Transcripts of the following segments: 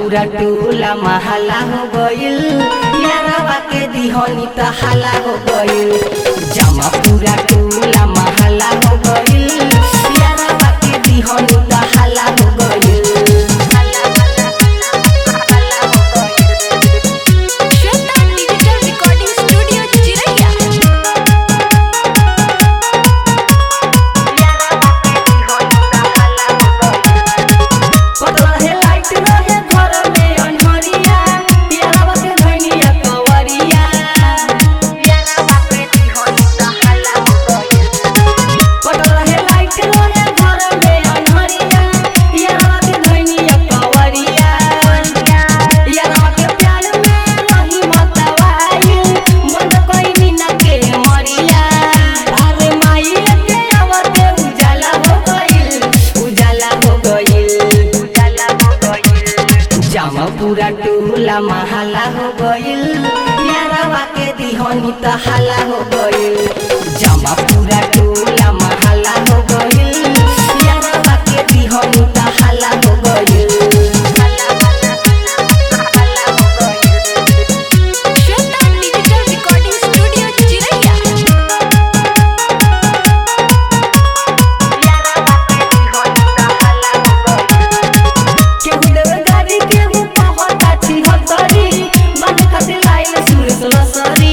पूरा टोला महला हो गइल यारवा के दिहनी त हाला हो गइल जमा पूरा टोला महला हो गइल यारवा के दिहनी त हाला हो गइल श्वेता डिजिटल रिकॉर्डिंग स्टूडियो चिरैया पतला है लाइट रहे घर में अनहरिया यारवा के धनिया कवरिया पतला है लाइट रहे घर में अनहरिया यारवा के धनिया कवरिया यारवा के प्यार में रही मतवाई मन कोई न के मरिया अरे माई के आवते उजाला हो गइल उजाला हो गइल उजाला हो गइल जामा पूरा टोला महला हो गइल यारवा के दिहनी त हाला हो गइल जामा पूरा टोला महला हो गइल यारवा के दिहनी त हाला हो गइल श्वेता डिजिटल रिकॉर्डिंग स्टूडियो चिरैया केहू देवे गाड़ी केहू पहता छी हतरी मन कते लाइल सुरेश लसरी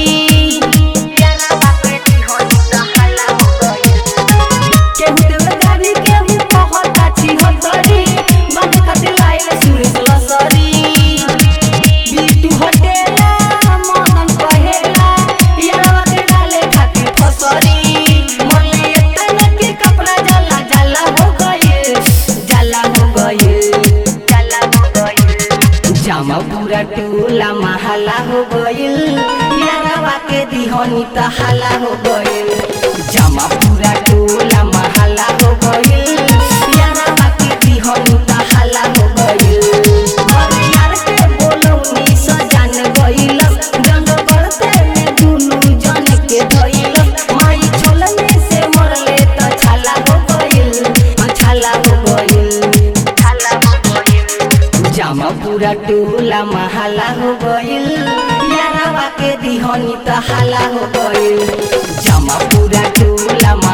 केहू देवे गाड़ी केहू पहता छी हतरी मन कते लाइल सुरेश लसरी बिटू हटेला मदन कहेला यारवा के डाले खातिर फसरी मले एतना के कपड़ा जला जला हो गइल जला हो गइल जला हो गइल जामा पूरा टोला महला हो गइल यारवा के दिहनी त हाला हो गइल जामा पूरा टोला महला हो गइल यारवा के दिहनी त हाला हो गइल अरे यार के बोलौनी सजान गइल जंग करते में दुनु जन के धइल माई छोलने से मरले त छाला हो गइल छाला हो गइल छाला हो गइल जामा पूरा टोला महला हो गइल यारवा के दिहनी त हाला हो गइल जामा पूरा टोला